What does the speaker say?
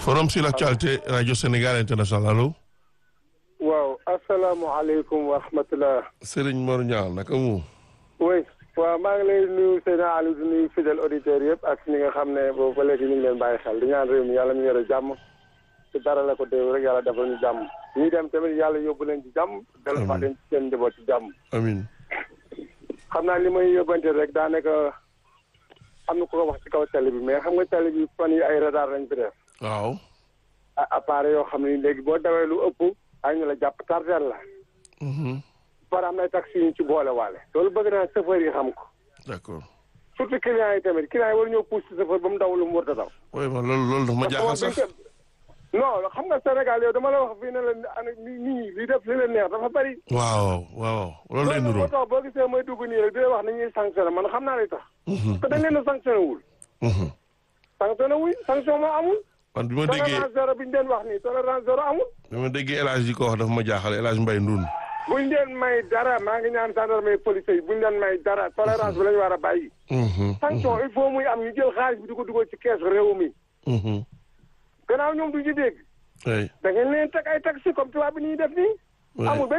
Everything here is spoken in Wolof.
forum sur l'actualité radio Sénégal international allo. waaw asalaamaaleykum wa rahmatulah. Serigne Mor Niang naka mu. oui waaw maa ngi lay nuyu Seydina Aliou di nuyu fidèle auditeurs yëpp ak ñi nga xam ne boobu ba léegi ñu ngi leen bàyyi xel di ñaan réew mi yàlla ñu yore jàmm ci dara la ko déew rek yàlla defal ñu jàmm ñuy dem tamit yàlla yóbbu leen ci jàmm. dellu fa leen ci seen njaboot ci jàmm. amiin. xam naa li may yóbbante rek daanaka am na ku ko wax ci kaw télé bi mais xam nga télé bi fan yi ay radar lañ fi def. waaw. ah appareil yoo xam ne léegi boo dawee lu ëpp ay ñu la jàpp tardeel la. par am na taxi yu ñu ci boole waale. loolu bëgg naa chauffeur yi xam ko. d'accord. surtout clients yi tamit clients yi war ñoo pousse chauffeur ba mu daw lu mu war a daw. oui man loolu loolu dafa ma jaaxal sax. non xam nga Sénégal yow dama la wax fii ne la nit ñi li def li leen neex dafa bari. waaw waaw loolu lay loolu nuroo. moo tax boo gisee mooy dugg nii rek di wax ni ñuy sanctionné man xam naa li tax. parce que dañ leen a sanctionné wul. sanctionné wuñ sanction moo amul. man bi ma déggee tolérance zéro bi ñu leen wax nii tolérance zéro amul. bi ma déggee El Hadj yi ko wax dafa ma jaaxal El Hadj Mbaye Ndoun. buñ leen may dara maa ngi ñaan gendarmerie police yi buñ leen may dara tolérance bi la ñu war a bàyyi. sanction il faut muy am ñu jël xaalis bi di ko dugal ci kees réew mi. gannaaw ñoom du ñu dégg. oui. da ngeen leen teg ay taxi comme tubaab bi ni ñuy def nii. oui. amul benn